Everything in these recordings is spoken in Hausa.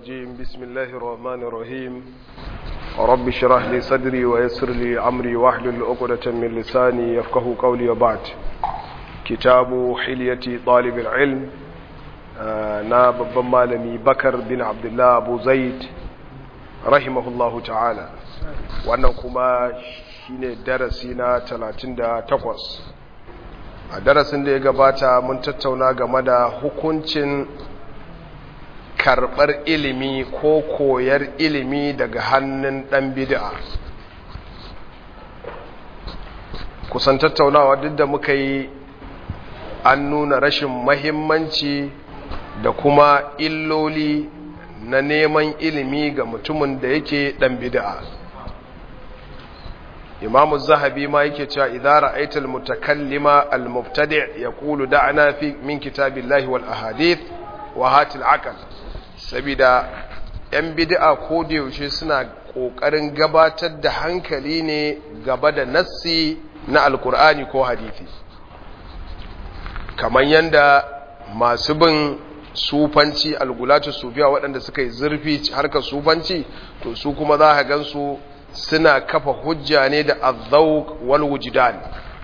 الرجيم بسم الله الرحمن الرحيم رب اشرح لي صدري ويسر لي أمري واحلل عقدة من لساني يفقه قولي وبعد كتاب حلية طالب العلم na babban malami bakar bin abdullah abu zaid rahimahullahu ta'ala wannan kuma shine darasi na 38 a darasin da ya gabata mun tattauna game da hukuncin karɓar ilimi ko koyar ilimi daga hannun ɗan bid'a kusan tattaunawa duk da muka yi an nuna rashin mahimmanci da kuma illoli na neman ilimi ga mutumin da yake ɗan bid'a imamu zahabi ma yake cewa idara aital mutakallima al-mubtadi' yaqulu da'ana fi min kitabillahi wal ahadith wa hatil aqal sabida yan bid'a ko da yaushe suna kokarin gabatar da hankali ne gaba da nassi na alkur'ani ko hadisi kamar yanda masu bin sufanci algulatu sufiya waɗanda suka yi zurfi harkar sufanci to su kuma za a gansu suna kafa hujja ne da azzauq wal wujdan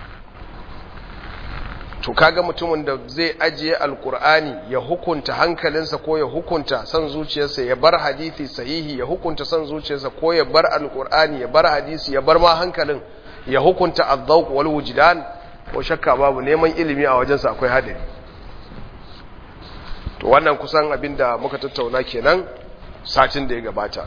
to kaga mutumin da zai ajiye alkur'ani ya hukunta hankalinsa ko ya hukunta san zuciyarsa ya bar hadisi sahihi ya hukunta san zuciyarsa ko ya bar alkur'ani ya bar hadisi ya bar ma hankalin ya hukunta azzauq wal wujdan ko shakka babu neman ilimi a wajensa akwai hadari to wannan kusan abinda muka tattauna kenan satin da ya gabata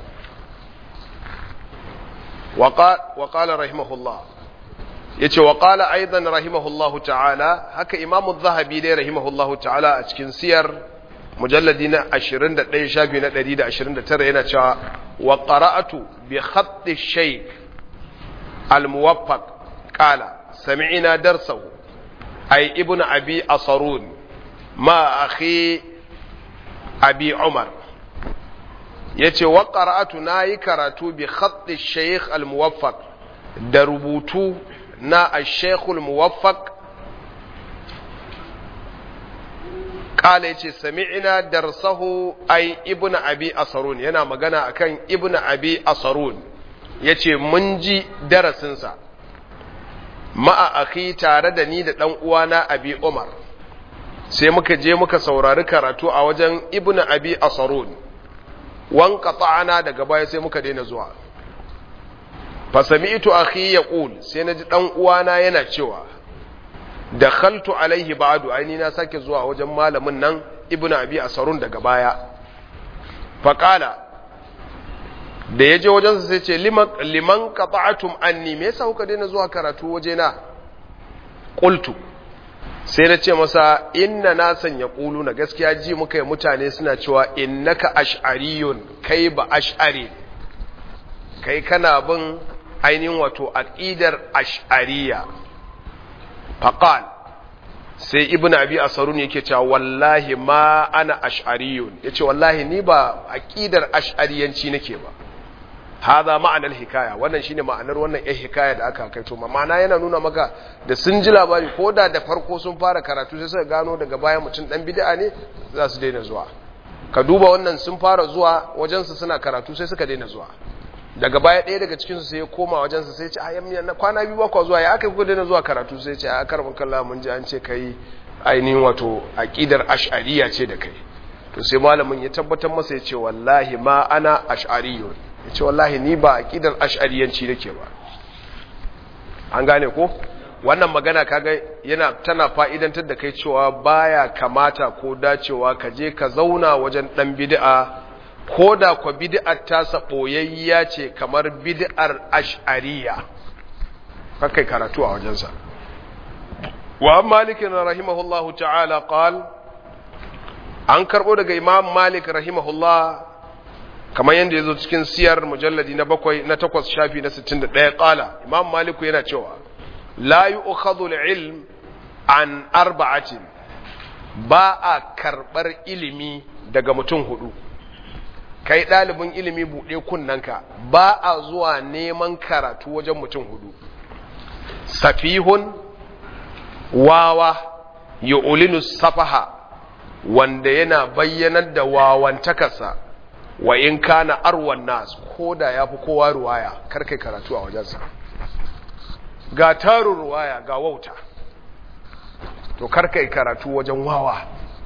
wa qala rahimahullah yace wa qala aidan rahimahullahu ta'ala haka imamu zahabi dai rahimahullahu ta'ala a cikin siyar mujalladi na 21 shafi na 129 yana cewa wa qara'atu bi khatt ash-shaykh al-muwaffaq qala sami'na darsahu ay ibnu abi asarun ma akhi abi umar ya ce wa ƙara'atu na yi karatu bi khatti sheikh al-muwaffaq da rubutu na a sheikh al-muwaffaq ƙala ya ce sami'ina darsahu ai ibn abi asarun yana magana akan ibn abi asarun ya ce mun ji darasinsa ma'a akhi tare da ni da ɗan uwana abi umar sai muka je muka saurari karatu a wajen ibn abi asarun wanka ta'ana daga baya sai muka daina zuwa fasami'tu akhi yaqul sai naji dan uwana yana cewa dakhaltu alaihi ba'du aini na sake zuwa wajen malamin nan ibn abi asarun daga baya faqala da yaje wajen sa sai ce liman liman qata'tum anni me yasa kuka daina zuwa karatu wajena qultu sai na ce masa inna na sanya ƙulu na gaskiya ji muka yi mutane suna cewa innaka ash'ariyun kai ba ash'ari kai kana bin ainihin wato aqidar ash'ariya faqal sai ibnu abi asarun yake cewa wallahi ma ana ash'ariyun yace wallahi ni ba aqidar ash'ariyanci nake ba haza ma'anar hikaya wannan shine ma'anar wannan eh hikaya da aka kai to ma'ana yana nuna maka da sun ji labari ko da da farko sun fara karatu sai suka gano daga baya mutum dan bid'a ne za su daina zuwa ka duba wannan sun fara zuwa wajensu suna karatu sai suka daina zuwa daga baya ɗaya daga cikin su sai ya koma wajensa sai ya ce a na kwana biyu ba zuwa ya aka ku daina zuwa karatu sai ya ce a karbin kallon mun ji an ce kai ainihin wato aqidar ash'ariyya ce da kai to sai malamin ya tabbatar masa ya ce wallahi ma ana ash'ariyyun ya ce wallahi ni ba aƙidar ash'ariyanci nake ba an gane ko wannan magana kaga yana tana fa'idantar da kai cewa baya kamata ko dacewa ka je ka zauna wajen ɗan bid'a ko da kwa bid'ar tasa ɓoyayya ce kamar bid'ar ash'ariya kakai karatu a wajensa wa malikin rahimahullahu ta'ala qal an karɓo daga imam malik rahimahullah kamar yadda ya zo cikin siyar mujalladi na bakwai na takwas shafi na sittin da ɗaya ƙala imam maliku yana cewa la yi ilm an arba'atin ba a karɓar ilimi daga mutum hudu kai ɗalibin ilimi buɗe kunnanka ba a zuwa neman karatu wajen mutum hudu safihun wawa yu'linu safaha wanda yana bayyanar da wawantakarsa wa in kana arwan nas ko da ya fi kowa ruwaya kar kai karatu a wajensa ga tarin ruwaya ga wauta to kar kai karatu wajen wawa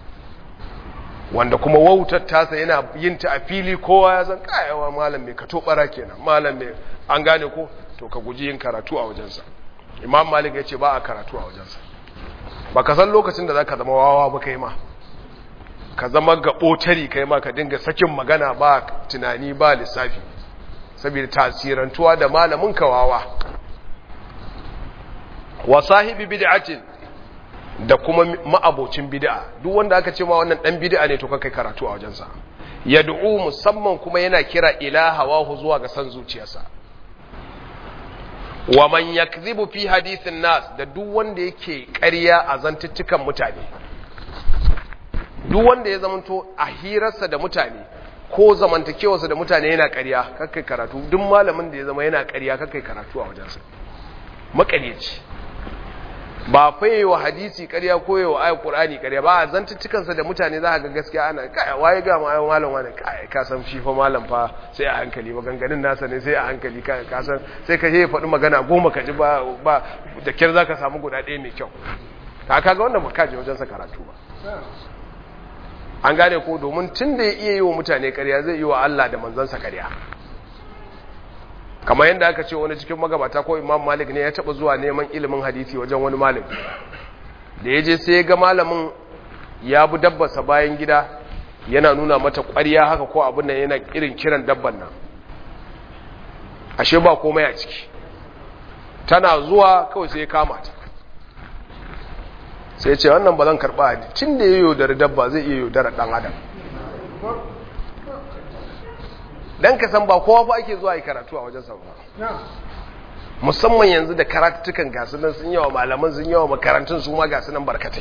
wanda kuma wautar tasa yana yin ta a fili kowa ya san kayawa malam mai kato bara kenan malam mai an gane ko to ka guji yin karatu a wajensa imam malik ya ce ba a karatu a wajensa ba ka san lokacin da za ka zama wawa ba kai ma ka zama gaɓotari kai ma ka dinga sakin magana ba tunani ba lissafi saboda tasirantuwa da malamin kawawa wa sahibi bid'atin da kuma ma'abocin bid'a duk wanda aka ce ma wannan dan bid'a ne to kai karatu a wajensa yad'u musamman kuma yana kira ila hawahu zuwa ga san zuciyarsa wa man yakdhibu fi hadithin nas da duk wanda yake ƙarya a zantuttukan mutane duk wanda ya zamanto a hirarsa da mutane ko zamantakewarsa da mutane yana ƙarya kakkai karatu duk malamin da ya zama yana ƙarya kakkai karatu a wajensa maƙaryaci ba faye wa hadisi ƙarya ko wa ayat qur'ani ƙarya ba a zantuttukansa da mutane za ga gaskiya ana kai waye ga ma ayo malam wani kai ka san shi fa malam fa sai a hankali maganganun nasa ne sai a hankali ka ka san sai ka je faɗi magana goma ka ji ba ba da kyar zaka samu guda ɗaya mai kyau ka kaga wannan ba ka je wajen sa karatu ba an gane ko domin tun da ya iya yi wa mutane ƙarya zai yi wa Allah da manzansa ƙarya kamar yadda aka ce wani cikin magabata ko imam malik ne ya taɓa zuwa neman ilimin hadisi wajen wani malami da ya je sai ya ga malamin ya bi dabbarsa bayan gida yana nuna mata ƙwarya haka ko abin nan yana irin kiran dabban nan ashe ba komai a ciki tana zuwa kawai sai ya kama ta sai ce wannan ba zan karɓa hadisi cin da ya yaudari dabba zai iya yaudara ɗan adam dan ka san ba kowa fa ake zuwa yi karatu a wajen ba musamman yanzu da karatutukan gasu nan sun yawa malaman sun yawa makarantun su ma gasu nan barkatai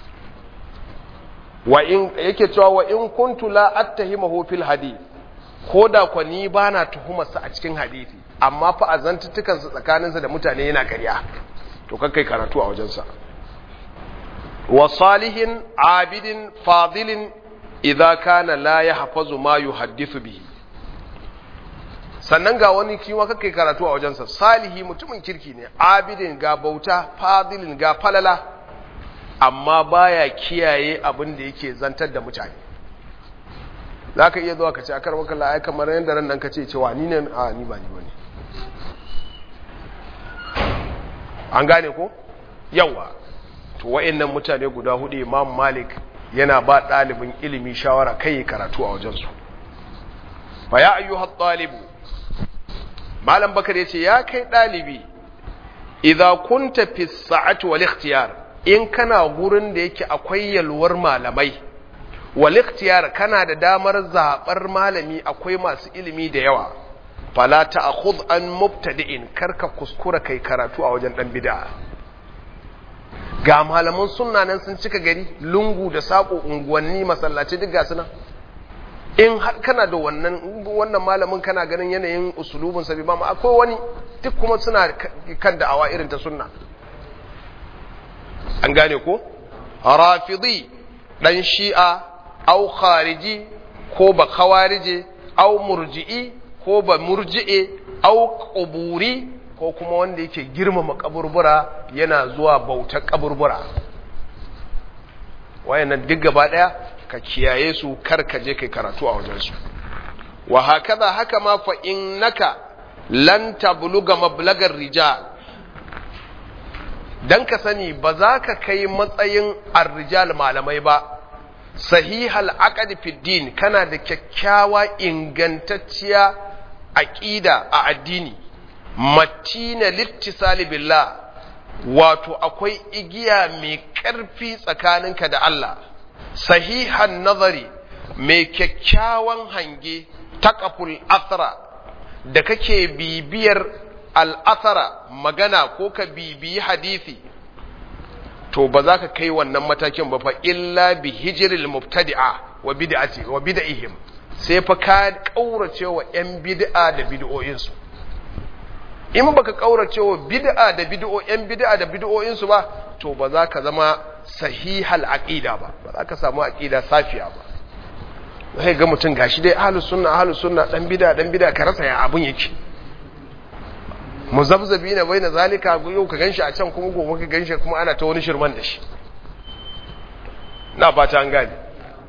wa in yake cewa wa in kuntu la attahimahu fil hadith ko da kwa ni bana tuhumar sa a cikin hadisi amma fa azantutukan sa tsakanin sa da mutane yana ƙarya to kai karatu a wajen sa wa salihin abidin fadilin idza kana la yahfazu ma yuhaddithu bihi sannan ga wani kiwa kakai karatu a wajensa salihi mutumin kirki ne abidin ga bauta fadilin ga falala amma baya kiyaye abin da yake zantar da mutane za ka iya zuwa ka ce akar wakala ai kamar yadda ran nan ka ce cewa ni ne a ni ba ni ba ne an gane ko yawa to wa'annan mutane guda hudu imam malik yana ba ɗalibin ilimi shawara kai karatu a wajensu fa ya ayyuhat ɗalibu malam bakar ya ce ya kai ɗalibi idza kunta fi sa'ati wal ikhtiyar in kana gurin da yake akwai yalwar malamai wal ikhtiyar kana da damar zabar malami akwai masu ilimi da yawa fala ta'khudh an mubtadi'in karka kuskura kai karatu a wajen dan bid'a ga malaman sunna nan sun cika gari lungu da sako unguwanni masallaci duk ga suna in har kana da wannan wannan malamin kana ganin yanayin usulubin sabi ba ma akwai wani duk kuma suna kan da'awa irin ta sunna an gane ko rafidi dan shi'a au khariji ko ba khawarije au murji'i ko ba murji'e au quburi ko kuma wanda yake girmama kaburbura yana zuwa bautar kaburbura wayannan duk gaba daya ka kiyaye su kar ka je kai karatu a wajensu wa hakaza haka ma fa innaka lan tabluga mablagar rijal dan ka sani ba za ka kai matsayin ar-rijal malamai ba sahihal aqd fi din kana da kyakkyawa ingantacciya aqida a addini matina littisali billah wato akwai igiya mai ƙarfi tsakaninka da Allah sahihan nazari mai kyakkyawan hange taqaful athara da kake bibiyar al'athara magana ko ka bibiyi hadisi to ba za ka kai wannan matakin ba fa illa bi hijril mubtadi'a wa bid'ati wa bid'ihim sai fa ka kaurace wa yan bid'a da bid'o'insu in baka kaurace wa bid'a da bid'o yan bid'a da bid'o'insu ba to ba za ka zama sahihal aqida ba ba za ka samu aqida safiya ba sai ga mutum gashi dai ahlus sunna ahlus sunna dan bid'a dan bid'a ka rasa ya abun yake muzabzabi na bai na zalika yau ka ganshi a can kuma gobe ka ganshi kuma ana ta wani shirman da shi na fata an gane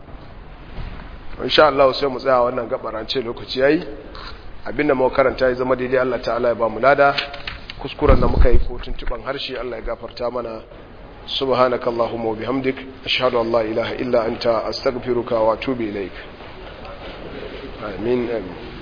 insha Allah sai mu tsaya wannan gabarance lokaci yayi abinda mu karanta ya zama daidai Allah ta'ala ya ba mu lada kuskuren da muka yi ko tuntuban harshe Allah ya gafarta mana subhanakallahumma wa bihamdik ashhadu an la ilaha illa anta astaghfiruka wa atubu ilaik amin amin